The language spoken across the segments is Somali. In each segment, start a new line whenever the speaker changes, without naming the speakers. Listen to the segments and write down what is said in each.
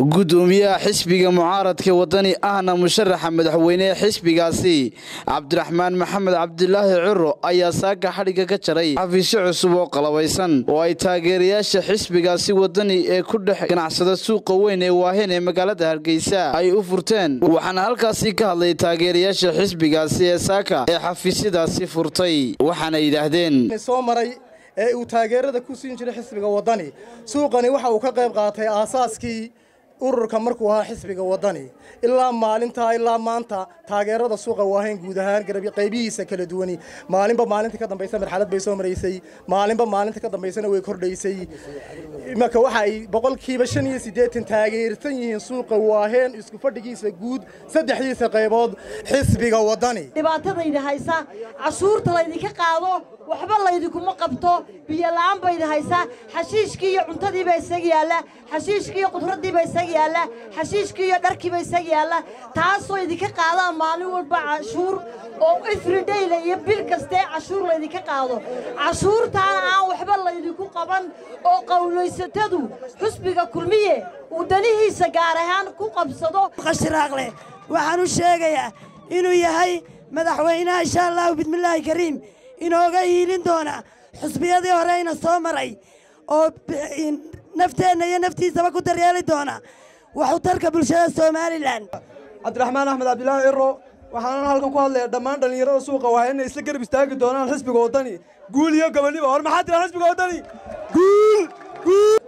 gudoomiyaha xisbiga mucaaradka wadani ahna musharaxa madaxweynehe xisbigaasi cabdiraxmaan maxamed cabdilaahi ciro ayaa saaka xadhigga ka jaray xafiisyo cusub oo qalabaysan oo ay taageerayaasha xisbigaasi wadani ee ku dhex ganacsada suuqa weyn ee waahen ee magaalada hargeysa ay u furteen waxaana halkaasi ka hadlay taageerayaasha xisbigaasi ee saaka ee xafiisyadaasi furtay waxaana yidhaahdeen
soo maray ee uu taageerada ku siin jiray xisbiga waddani suuqani waxa uu ka qayb qaatay aasaaskii ururka markuu ahaa xisbiga waddani ilaa maalintaa ilaa maanta taageerada suuqa waahayn guud ahaan qaybihiisa kala duwani maalinba maalinta ka dambaysa marxalad bay soo maraysay maalinba maalinta ka dambaysana way kordhaysay marka waxa ay boqolkiiba shan iyo siddeetan taageersan yihiin suuqa waaheen isku fadhigiisa guud saddexdiisa qaybood xisbiga waddani
dhibaatadayda haysa cashuurta laydinka qaado waxba laydinkuma qabto biyo la'aan bayda haysaa xashiishkii iyo cuntadiiba isaga yaalla xashiishkii iyo qudraddiiba isaga yaalla xashiishkii iyo dharkiiba isaga yaalla taasoo idinka qaadaan maalin walba cashuur oo ifridhayla iyo bil kastee cashuur laydinka qaado cashuurtaana aan waxba laydinku qaban oo qawlaysatadu xusbiga kulmiye uu danihiisa gaar ahaan ku qabsado
qashiraaqleh waxaan u sheegayaa inuu yahay madaxweynaha insha allahu bismillaahi kariim inooga hiilin doona xusbiyadii horeyna soo maray oo nafteenna iyo naftiisaba ku daryeeli doona waxutarka bulshada somalilan
cabdiraxmaan axmed cabdilaahi ciro waxaanan halkan ku hadlaya dhammaan dhallinyarada suuqa waa inay isla garab istaagi doonaan xisbiga waddani guul iyo gobonniba hor maxaa tiraa xisbiga waddani guul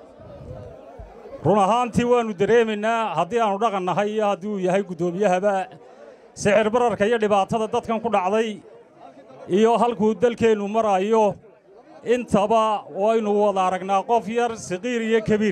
run ahaantii waannu dareemaynaa haddii aannu dhaqan nahay iyo haddii uu yahay guddoomiyahaba sicir bararka iyo dhibaatada dadkan ku dhacday iyo halkuu dalkeennu maraayo intaba waynu wada aragnaa qof yar saqiir iyo kabiir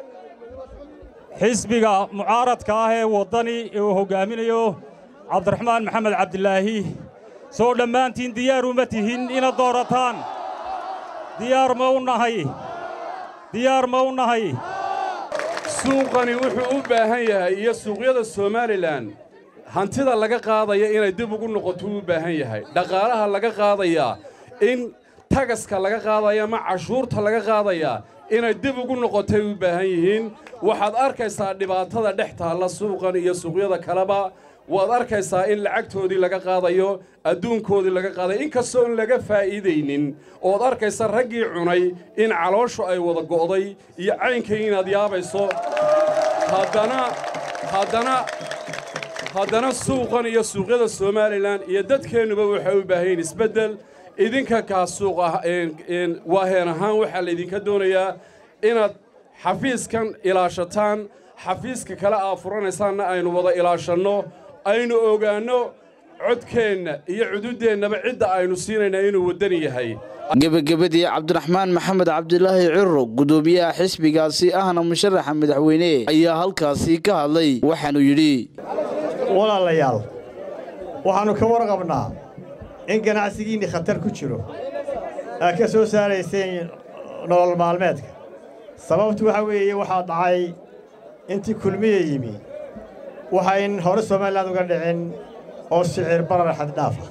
xisbiga mucaaradka ah ee waddani ee uu hoggaaminayo cabdiraxmaan maxamed cabdilaahi soo dhammaantiin diyaar uma tihin inaad doorataan diyaar ma u nahay diyaar ma u nahay
suuqani wuxuu u baahan yahay iyo suuqyada somalilan hantida laga qaadaya inay dib ugu noqotuu u baahan yahay dhaqaalaha laga qaadayaa in tagaska laga qaadaya ama cashuurta laga qaadayaa inay dib ugu noqotay u baahan yihiin waxaad arkaysaa dhibaatada dhex taalla suuqan iyo suuqyada kaleba waad arkaysaa in lacagtoodii laga qaadayo adduunkoodii laga qaadayo inkastoo in laga faa'iidaynin ood arkaysa raggii cunay in calooshu ay wada go'day iyo caynkay inaad yaabayso haddana haddana haddana suuqan iyo suuqyada somalilan iyo dadkeennuba waxay u baahan yihin isbeddel idinka kaa suuq ah waaheen ahaan waxaa laydinka doonayaa inaad xafiiskan ilaashataan xafiiska kale aad furanaysaanna aynu wada ilaashanno aynu ogaanno codkeenna iyo cududeennaba cidda aynu siinayna inuu waddani yahay
gebagabadii cabdiraxmaan maxamed cabdilaahi ciro gudoomiyaha xisbigaasi ahna musharaxa madaxweyne ayaa halkaasi ka hadlay waxaanuu yidhi
walaalayaal waxaannu ka warqabnaa in ganacsigiinni khatar ku jiro aad ka soo saarayseen nolol maalmeedka sababtu waxa weeye waxaa dhacay intii kulmiya yimi waxayn hore somalilan uga dhicin oo sicir barar xaddhaafa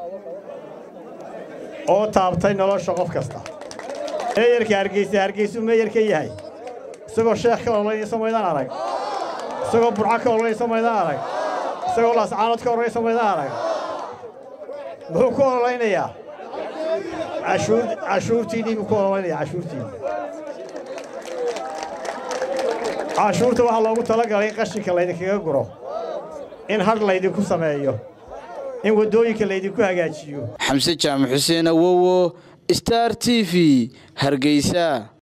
oo taabtay nolosha qof kasta meeyarka hargeysa hargeysuu meeyar ka yahay isagoo sheekh ka ololanaysa maydaan arag isagoo burco ka ololanaysa maydaan arag isagoo laascaanood ka ololanaysa maydaan arag muxuu ku ololaynayaa cashuurtiinnii buu ku ololaynayaa cashuurtiinni cashuurta waxaa loogu talagalay in qashinka laydinkaga guro in hadh laydinku sameeyo in waddooyinka laydinku hagaajiyo
xamse jaamac xuseen awowo star t v hargeysa